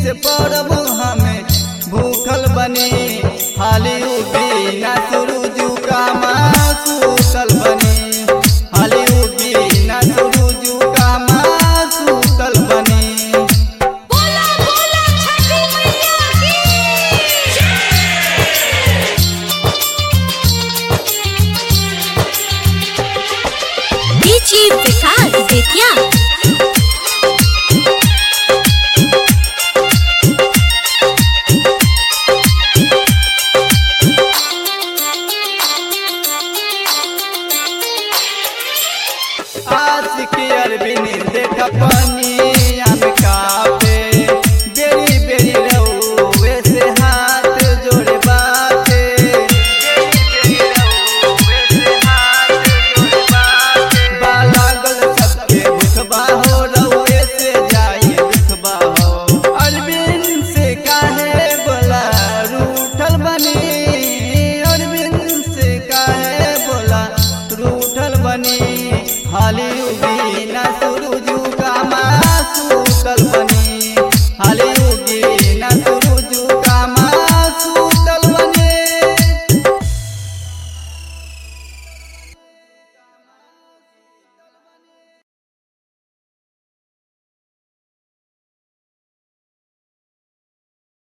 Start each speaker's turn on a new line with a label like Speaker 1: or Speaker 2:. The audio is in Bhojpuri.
Speaker 1: से पड़ब हमें भूखल बनी हाली उगी ना सुरुजू का सूतल बनी हाली उगी ना सुरुजू का सूतल बनी
Speaker 2: बोला बोला छठी मैया की डीजी विकास बेतिया
Speaker 1: आशिक अरबिन देख पनिया में कापे बेरी बेरी रहुए से हाथ जोड़े बाते बेरी बेरी रहुए से हाथ जोड़े बाते बालागल सबके भुखबा हो रहुए से जाई भुखबा हो अरबिन से काहे बोला रूठल बनी अरबिन से काहे बोला रूठल बनी हाली उगी ना सुरुजू का सूतल बनी हाली उगी ना सुरुजू